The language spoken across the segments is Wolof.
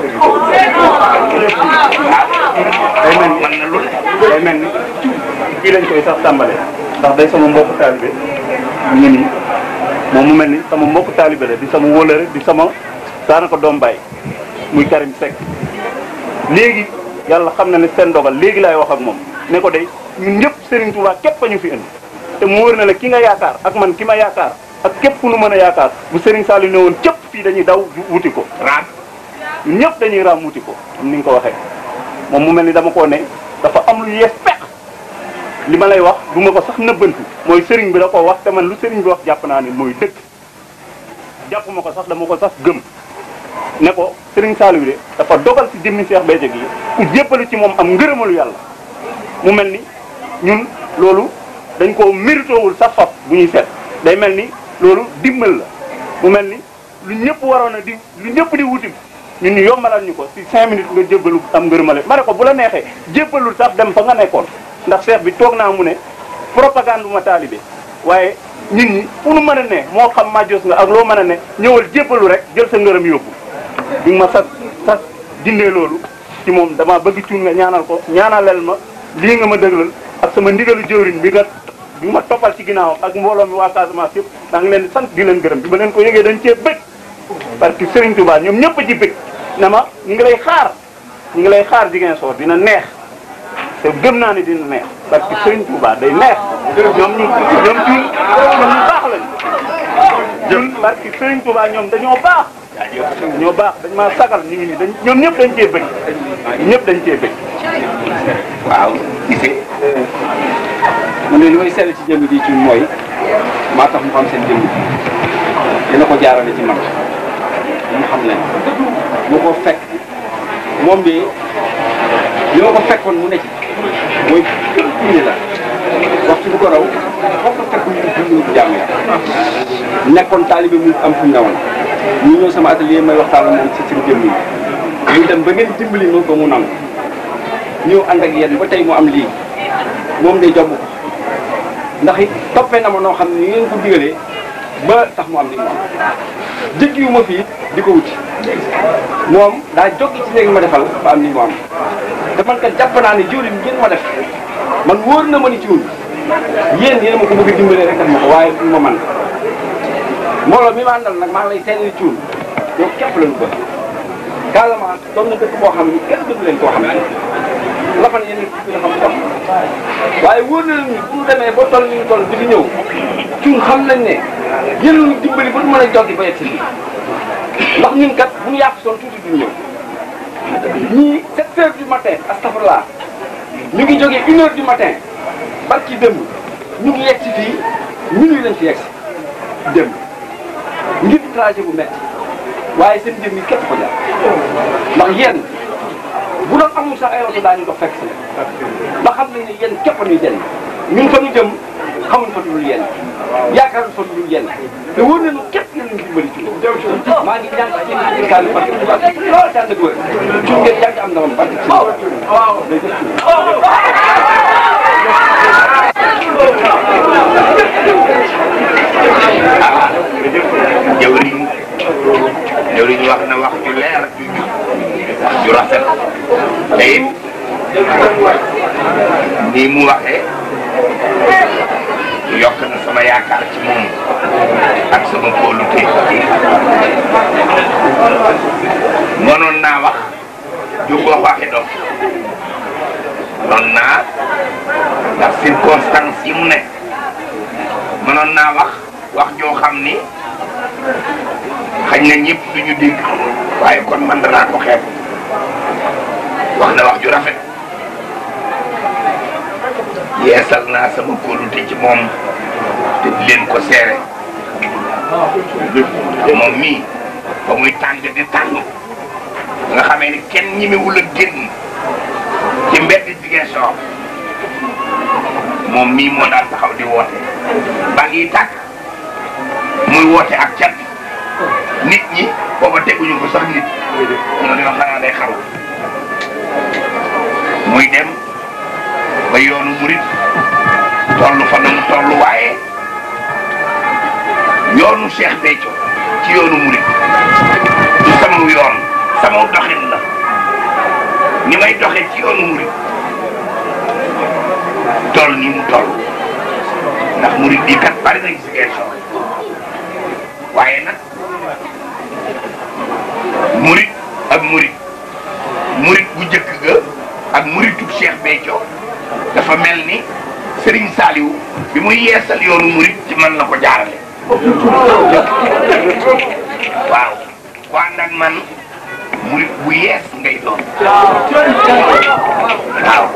day mel ni na lu day mel ni kii lañ koy sax tàmbale ndax day sama mbokku taalibe mu ngi nii moom mu mel ni sama mbokku taalibe la di sama wóolare di sama daanaka doom baay muy Karim Seck léegi yàlla xam na ne seen dogal léegi laay wax ak moom ne ko day ñun ñëpp Serigne Touba képp a ñu fi indi te mu wóor na la ki nga yaakaar ak man ki ma yaakaar ak képp ku nu mën a yaakaar bu Serigne Saliou ne woon képp fii dañuy daw wuti ko raam ñun ñëpp dañuy raam wuti ko comme ni nga ko waxee moom mu mel ni dama koo ne dafa am lu yees peq li ma lay wax du ma ko sax nëbbantu mooy Serigne bi da ko wax te man lu Serigne bi wax jàpp naa ne mooy dëkk jàpp ma ko sax dama ko sax gëm ne ko Serigne Saliou de dafa dogal ci jëmmi Cheikh Béthio gi ku jébbalu ci moom am ngërëmalu yàlla mu mel ni ñun loolu dañ koo méritowul sax faf bu ñuy seet day mel ni loolu dimbal la mu mel ni lu ñëpp waroon a di lu ñëpp di wuti ñun ñu yombalal ñu ko ci cinq minutes nga jébbalu am ngërëmale ma ne ko bu la neexee jébbalul sax dem fa nga nekkoon ndax cheikh bi toog naa mu ne propagande ma taalibe waaye nit ñi fu nu mën a ne moo xam majos nga ak loo mën a ne ñëwal jébbalu rek jël sa ngërëm yóbbu bi ma sas sas dindee loolu ci moom dama bëgg cuun nga ñaanal ko ñaanalel ma lii nga ma dëglal ak sama ndigalu jëwriñ bi nga bi ma toppal ci ginnaawam ak mbooloo mi waa Casamance yëpp daa ngi leen di sant di leen gërëm bi ma leen ko yëgee dañ cee bëgg parce que Serigne Touba ñoom ñëpp a ci bëgg na ma ñu ngi lay xaar ñu ngi lay xaar jigéen soor dina neex te gëm naa ne dina neex parce que Serigne Touba day neex ñoom ñu ñoom cuun ñoom ñu baax lañu jëm parce que Serigne Touba ñoom dañoo baax ñoo baax dañ maa sagal ñu ngi nii dañ ñoom ñëpp dañ cee bëgg ñëpp dañ cee bëgg waaw gisee mu ne li may seetlu ci jëmm ji ci mooy maa tax mu xam seen jëmm dina ko jaarale ci man mu xam leen bu ko fekk moom bi li ma ko fekkoon mu ne ci mooy kër diine la waxtu bu ko raw foofu ko fekk ñu dund jàmm yàlla nekkoon taalibe mu am fu ñu newoon ñu ñëw sama atelier may waxtaan ak moom ci seen jëmm yi ñu dem ba ngeen dimbali ma ko mu nangu ñëw ànd ak yéen ba tey mu am lii moom day jomb ko ndax it toppee na ma noo xam ne ni ngeen ko digalee ba tax mu am li mu am jëggiwu ma fii di ko wuti moom daa joggi ci léegi ma defal ba am li mu am te man kat jàpp naa ne jiwlin ngeen ma def man wóor na ma ni ci wun yéen yéen ma ko bëgg a dimbalee rek def ma ko waaye du ma man mbooloo mi ma àndal nag maa ngi lay seetlu ci wun yow képp lañu bëgg Casamance doon na dëkk boo xam ni kenn dëgg leen koo xam ne la fa ne yéen a xam sax waaye wóor na ni bu ñu demee ba toll ni ñu toll di fi ñëw cuun xam nañ ne yéen ñu dimbali ba du mën a joggi ba yegg si lii ndax ñun kat bu ñu yàq soon tuuti duñ ñëw ñii 7 heures du matin astafurlah ñu ngi jógee une heure du matin barki démb ñu ngi yegg si fii minuit lañ fi yegg si démb ngir trajet bu métti waaye seen jëm yi képp ko jaar ndax yéen bu doon amul sax ay oto daañu dox fekk si ndax xam nañ ne yéen képp a ñuy jëriñ ñun fa ñu jëm xamuñ fa dul yéen yaakaar fa dul yéen te wóor nañu képp ngeen ñu dimbali ci maa ngi ñaan ci yéen kàddu parce que bu baax loolu tànn ak wër ci ngeen yàgg am ndamam parce que waaw day def jawriñ jawriñ wax na wax ju leer ju wax ju rafet te it nii mu waxee yokk na sama yaakaar ci moom ak sama kóolute mënoon naa wax ju ko waxe dof mënoon naa ndax circonstance yi mu ne mënoon naa wax wax joo xam ni xañ na ñëpp duñu dégg waaye kon man danaa ko xeeb wax na wax ju rafet yeesal naa sama kóolute ci moom te di leen ko seere moom mii ba muy tàng di tàng nga xamee ni kenn ñimewul a génn ci mbedd Ziguinchor moom mii moo daan taxaw di woote ba ngi tàkk muy woote ak cat nit ñi booba teguñu ko sax nit ñoo dina xanaa day xaru muy dem ba yoonu murit toll fa na mu toll waaye yoonu Cheikh Béthio ci yoonu murit du sama yoon sama doxin la ni may doxe ci yoonu murid toll ni mu toll ndax murid bii kat bari nañ si geesoo waaye nag murid ak murid murid bu njëkk ga ak muridub Cheikh Béthio dafa mel ni Serigne Saliou bi muy yeesal yoonu murid ci man la ko jaarale waaw ku ànd ak man murid bu yees ngay doon waaw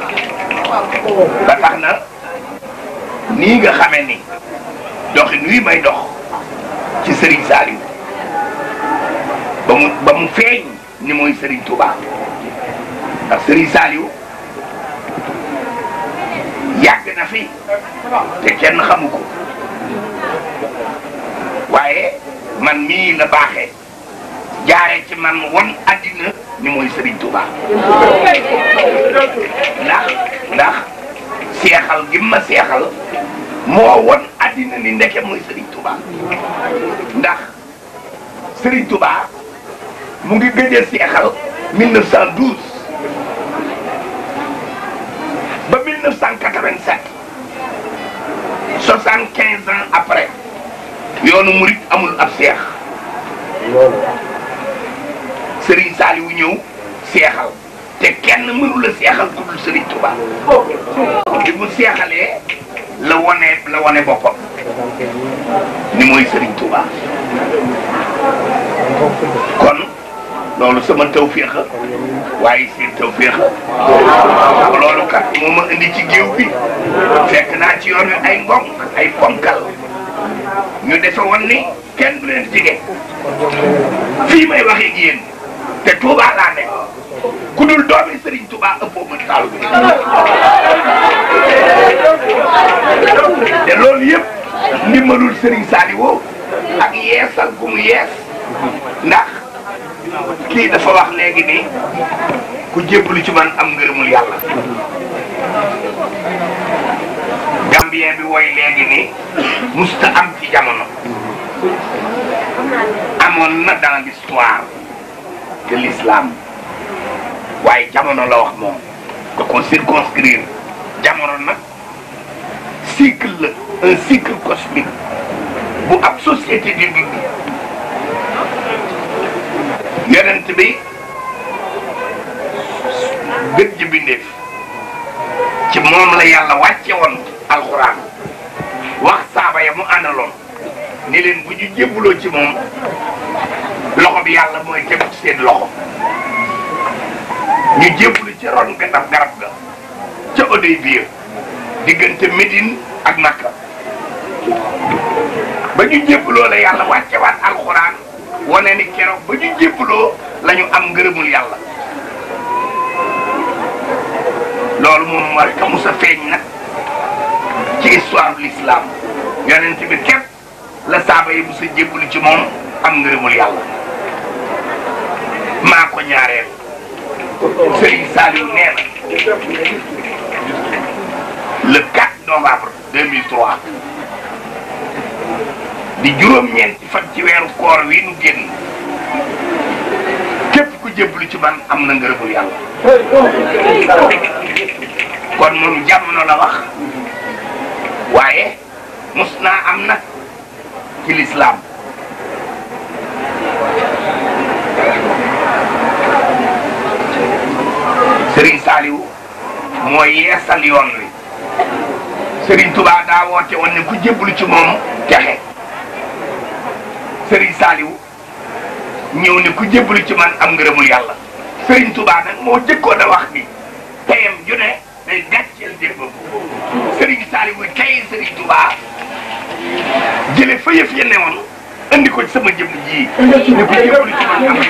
ba tax na nii nga xamee ni doxin wi may dox ci Serigne Saliou ba mu ba mu feeñ ni mooy Serigne Touba ndax Serigne Saliou yàgg na fi te kenn xamu ko waaye man mii la baaxee jaare ci man won àddina ni mooy Serigne Touba ndax ndax seexal gi ma seexal moo won àddina ni ndeke mooy Serigne Touba ndax Serigne Touba mu ngi gëj a seexal 1912 ba 1987 75 ans après yoonu murit amul ab seex Serigne Saliou ñëw seexal te kenn mënu la seexal ku dul Serigne Touba bi mu seexalee la wone la wone boppam ni mooy Serigne Touba kon loolu sama tawféex a waaye seen tawféex a loolu kat moo ma indi ci géew bi fekk naa ci yoon wi ay ngong ay ponkal ñu defe woon ni kenn du leen jige fii may waxee ak yéen te Touba laa nekk ku dul doomi Serigne Touba ëppoo ma taalu bi te loolu yëpp ndimbalul Serigne Saliou ak yeesal gu mu yees ndax kii dafa wax léegi ni ku jébbalu ci man am ngërëmul yàlla gambien bi woy léegi ni musta am ci jamono amoon na dans l'histoire de l'islam waaye jamono la wax moom da ko circonscrire jamono nag cycle la un cycle cosmique bu ab société di dund yonent bi gën ji bindeef ci moom la yàlla wàcce woon alxuraan wax saaba ya mu àndaloon ni leen bu ñu jébbuloo ci moom loxo bi yàlla mooy tegu ci seen loxo ñu jébbulu ci ron garab garab ga ca odoy biir diggante Médine ak Makka ba ñu jébbuloo la yàlla wàccewaat alxuraan wane ni keroog ba ñu jébbuloo la ñu am ngërëmul yàlla loolu moom war ka musa feeñ nag ci histoire de l'islam yonent bi képp la saaba yi musa jébbulu ci moom am ngërëmul yàlla maa ko ñaareel Serigne Saliou nee na le 4 novembre 2003 di juróom-ñeenti fan ci weeru koor wi nu génn képp ku jébbalu ci man am na ngërëmul yàlla kon moom jamono la wax waaye mus naa am nag ci lislaam Serigne Saliou mooy yeesal yoon wi Serigne Touba daa woote woon ne ku jébbalu ci moom texe Serigne Saliou ñëw ne ku jébbalu ci man am ngërëmul yàlla Serigne Touba nag moo jëkkoon a wax ni teyam ju ne day gàcceel démbam Serigne Saliou tey Serigne Touba jële fa yëf ya newoon andi ko ci sama jëmm ji ne ku jébbalu ci man am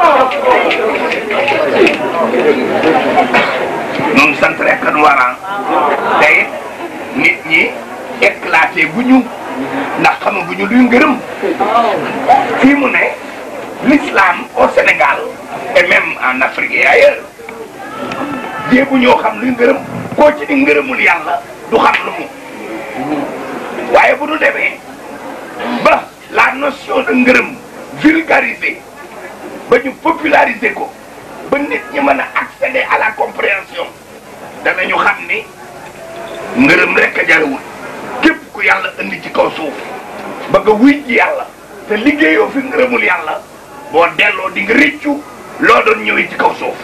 noonu sant rek nu waran tey nit ñi éclaté bu ñu ndax xamaguñu luy ngërëm fii mu ne l'islam au Sénégal et même en Afrique et ailleurs jéegu ñoo xam luy ngërëm koo ci di ngërëmul yàlla du xam lu mu waaye bu ñu demee ba la notion de ngërëm vulgarisée ba ñu populariser ko ba nit ñi mën a accéder à la compréhension danañu xam ni ngërëm rek a jarawul képp ku yàlla indi ci kaw suuf ba nga wuy ji yàlla te liggéeyoo fi ngërëmul yàlla boo delloo di nga rëccu loo doon ñëwee ci kaw suuf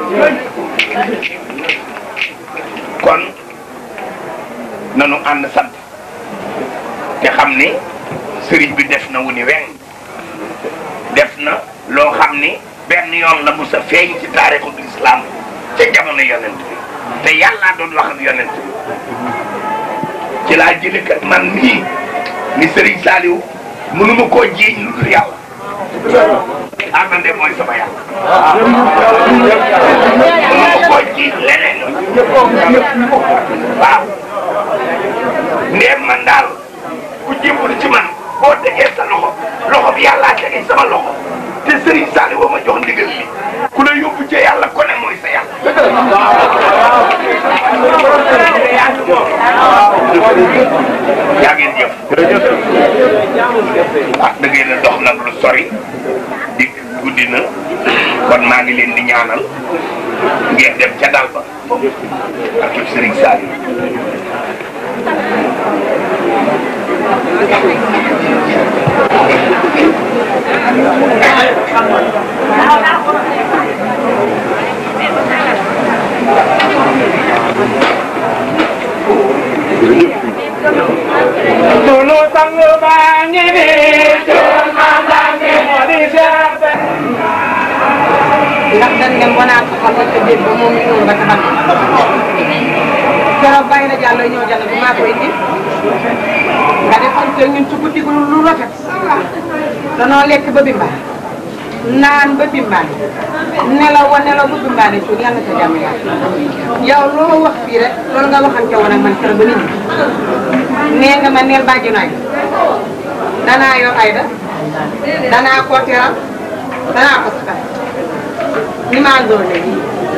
kon nanu ànd sant te xam ni sëriñ bi def na wu ni weng def na loo xam ni benn yoon la musa feeñ ci taarixu islam ca jamono yonent bi te yàllaa doon wax ak yonent bi ci laa jële kat man nii ni sëriñ Saliou mënuma koo jiiñ lu dul yàlla amande mooy sama yàlla mënuma koo jiiñ leneen waaw ndéem man daal ku jébbalu ci man boo tegee sa loxo loxo bi yàllaa tegee sama loxo te Serigne Saliou ma jox ndigal li ku la yóbbu ci yàlla ko ne mooy sa yàlla. yaa ngeen jëf. ah da ngeen a dox nag lu sori di guddi na kon maa ngi leen di ñaanal ngeen dem ca dal ba ak Serigne Saliou. Sunu sang baa ngi nii sunu maam baa ngi moo di Cheikh Be ndax dañ ngeen wanaat ko xam nga dégg ba moom ñu ba taxal keroog bàyyi na jàll ñëw jàll bi maa koy indi nga defoon te ñun ci guddi gu lu rafet danoo lekk ba bimba naan ba bimbaane nelaw wa nelaw ba bimbaane cuur yàlla sa jàmm yàlla yow loo wax fii rek loolu nga waxante woon ak man keroog ba nit ñi nee nga ma neel bàjji nooy danaa yor ayda danaa ko teral danaa ko sakal ni maa ndoon léegi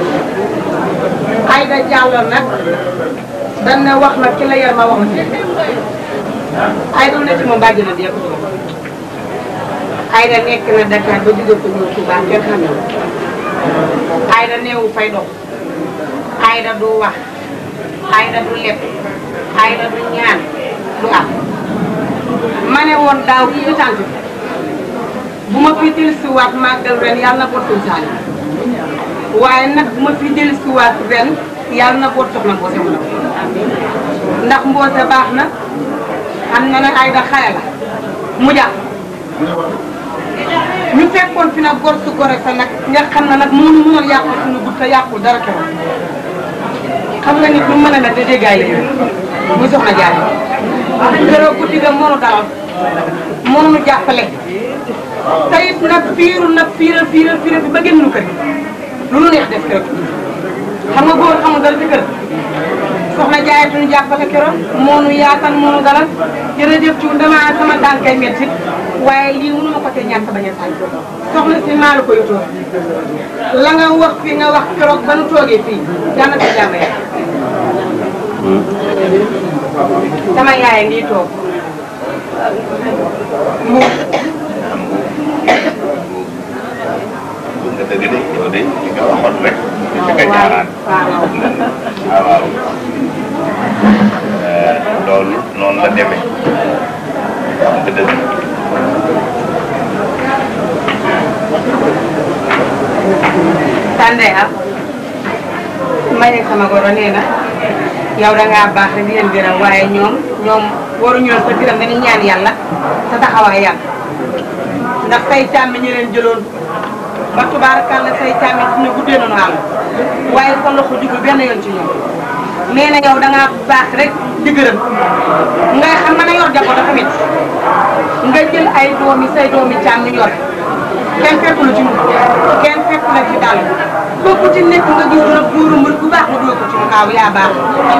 ayda jàlloon nag dañ ne wax na ki la yar ma wax na ayda lu ne ci moom bàjji na dee ko ayda nekk na Dakar ba jóge ko ñëw Touba kenn xam ne ayda neewu fay dox ayda du wax ayda du leb ayda du ñaan du am ma ne woon daaw ki ci tànt bu ma fi dellusiwaat màggal ren yàlla na bottul saali waaye nag bu ma fi dellusiwaat ren yàlla na bot soxna mboose mu ndaw ndax mboose baax na xam na ne ayda xale la mu jàpp ñu fekkoon fi nag gor su gore sa nag nga xam ne nag mënu mënoon yàqul suñu gudd te yàqul dara keroog xam nga nit lu mën a mel te déggaay la yow muy soxna jaay keroog guddi ga mënu dalal mënu jàppale te it nag fiiru nag fiiral fiiral fiiral bi ba génn nu kër lu nu neex def keroog xam nga góor xamul dara ci kër soxna jaay duñu jàppale keroog moo nu yaatal moo nu dalal jërëjëf ci dama sama tànkay metti waaye lii mënu ma ko te ñàkk bañ a sañ soxna si maa la ko yotoo la nga wax fi nga wax keroog ba nu toogee fii yàlla na ko jàmm yàlla sama yaay ngi toog mu nga dëgg de yow de li nga waxoon rek ci nga jaaraat waaw waaw waaw loolu noonu la demee wax nga dëgg Tande ah Mbaye sama goro nee na yow da ngaa baax rek di leen gërëm waaye ñoom ñoom waruñu leen sa gërëm dañuy ñaan yàlla sa taxawaay yàlla ndax say càmmi ñu leen jëloon ba tubaarakàlla say càmmi ci ñu guddee nañu àll waaye sa loxo jugul benn yoon ci ñoom nee na yow da ngaa baax rek di gërëm ngay xam mën a yor jaboot tamit nga jël ay doomi say doomi càmmi yor kenn fekku la ci mu kenn fekku la ci dàll ba ku ci nekk nga gis nag buuru mbër bu baax nga dugal ko ci mu kaaw yaa baax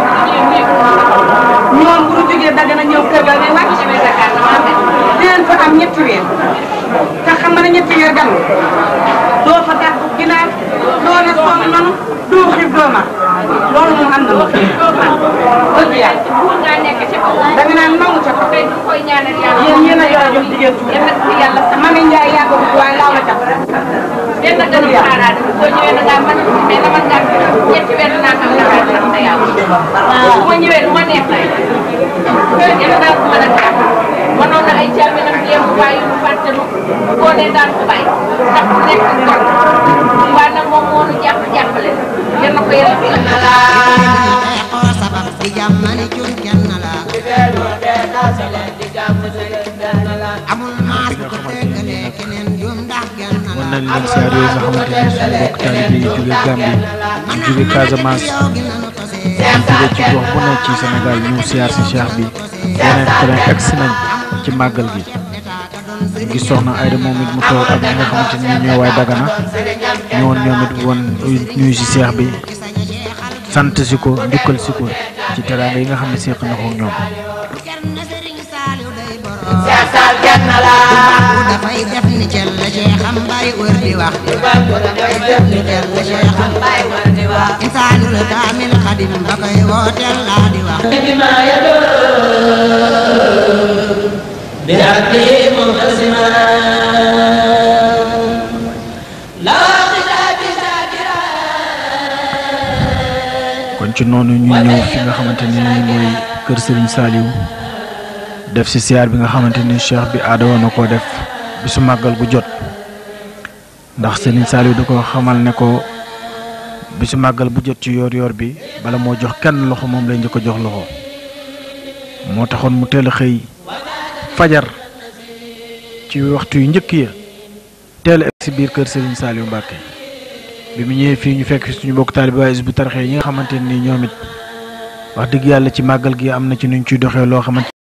ñoom bu ñu jógee dagg na ñëw kër ga ne wàcc dinañ fa am ñetti weer te xam nga ne ñetti weer gan doo fa dàq ginaar doo ne sonn nanu doo xiif doo mar loolu moom am na ma dëgg yàlla da nga naan nangu ca kaw yéen yéen a yor a jox jigéen tuuti Mami Ndiaye yàgg ko waaye laaw la ca benn gën a xaaraat boo ñëwee da ngaa mën mais dama ngaa ñetti weer dinaa xam ne xaar sax te yàlla su ma ñëwee lu ma neex lay yéen daal ko mën a jàpp mënoon na ay càmminam jéem bàyyi lu fàtte lu boo nee daan ko bàyyi ndax ku nekk gor waaye nag moom moo nu jàpp jàppale yéen na ko yéen a xeexoo sabab di jàmmali cun kenn la amul maas bu ko déggalee keneen juum ndax genn wan la nañ leen siyaar yooyu nga xamante ni suñu mbokk taalibe yi jóge Gambie ñu jóge Casamance ñu jóge ci gox bu nekk ci Sénégal ñëw siyaar si cheikh bi yeneen train agsi nañ ci màggal gi gis soxna Ayda moom it mu toog ak ñi nga xamante ni ñooy waay Dagana ñëwoon ñoom it woon ñuy si cheikh bi sant si ko njukkal si ko ci teraanga yi nga xam ne seq na ko ak ñoom bu dafay def ni cel la ceexam bàyyi wër di wax dafay def ni cel la ceexam bàyyi wër di wax insaanul kaamil xadim ba koy wooteel laa di wax kon ci noonu ñu ñëw fi nga xamante ni mooy kër Serigne Saliou def si siyaar bi nga xamante ni cheikh bi aada woon na koo def bisu màggal gu jot ndax Serigne Saliou da ko xamal ne ko bisu màggal bu jot ci yoor yoor bi bala moo jox kenn loxo moom lay njëkk a jox loxo moo taxoon mu teel a xëy fajar ci waxtu yu njëkk ya teel a egg si biir kër Serigne Saliou Mbacke bi mu ñëwee fii ñu fekk fi suñu bokk taalibe waa Hizbut Tarqiyyah yi nga xamante ni ñoom it wax dëgg yàlla ci màggal gi am na ci nuñ ciy doxee loo xamante